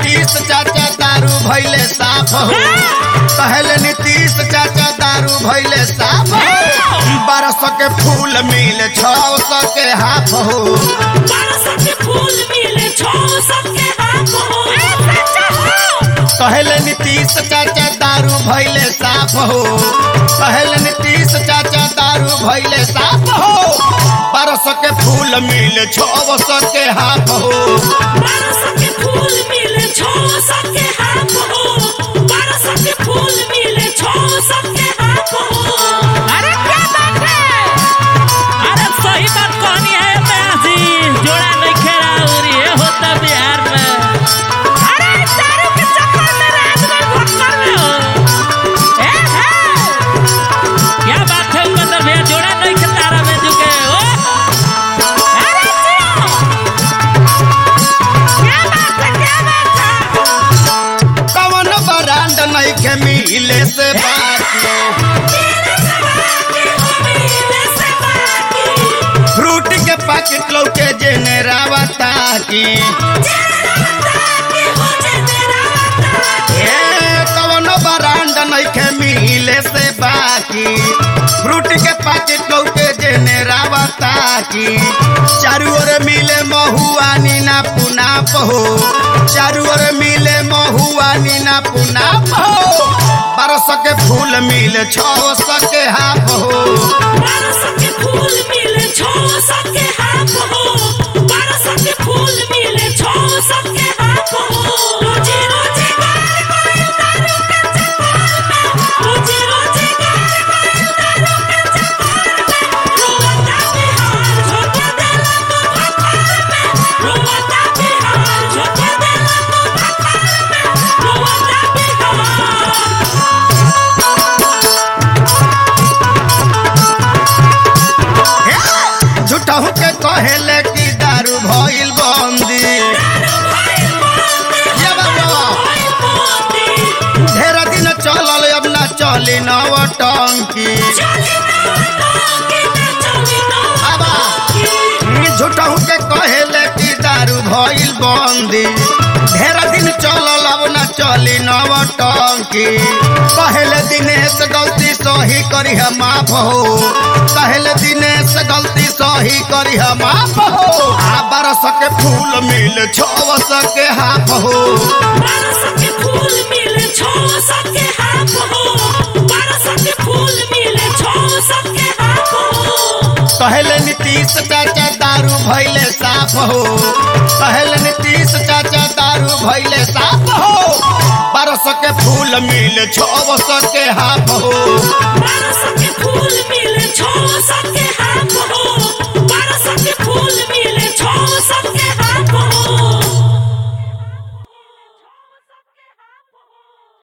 नीतीश चाचा दारू भैले साफ हो कहले नीतीश चाचा दारू भैले साफ हो बारह सौ के फूल मिल छौ सौ के हाफ हो बारह सौ के फूल मिले छो सबके हाथ हो कहले नीतीश चाचा दारू भैले साफ हो कहले नीतीश चाचा दारू भैले साफ हो बारह सौ के फूल मिल छौ सौ के हाफ हो बारह सौ के फूल मिले छो सबके हाथ हो बारह सौ के फूल मिले छो सबके हाथ हो अरे क्या बात है अरे सही बात कहनी है प्यासी जोड़ा नहीं खेला और ये होता बिहार में अरे दारू के चक्कर में रात में भक्कर में हो ए है क्या बात है उपेंद्र भैया जोड़ा नहीं खेलता रहा में जुके ओ अरे जियो क्या बात है क्या बात है कवन बरांड नहीं के मिले से बाकी फ्रूट के पैकेट लौके जेने रावता की ए कवन बरांड नहीं के मिले से बाकी फ्रूट के पैकेट लौके जेने रावता की चारू ओर मिले महुआ नीना पुनाप हो चारू ओर मिले महुआ नीना पुनाप हो बारह सौ के फूल मिले छौ सौ के हाफ हो झूठहू के कहेले कि दारू भइल बंदी ये बाबा ढेर दिन चलल अब ना चली नव टंकी आबा झूठहू के कहेले कि दारू भइल बंदी ढेर दिन चलल अब ना चली नव टंकी कहले दिनेश गलती सही करी हम माफ हो कहले दिनेश गलती सही करी हम माफ हो आ बारह सौ के फूल मिल छौ सौ के हाफ हो बारह सौ के फूल मिले छो सबके हाथ हो बारह सौ के फूल मिले छो सबके हाथ हो कहले नीतीश चाचा दारू भैले साफ हो कहले नीतीश चाचा दारू भैले साफ हो बारह सौ के फूल मिल छौ सौ के हाफ हो बारह सौ के फूल मिले छो सबके हाथ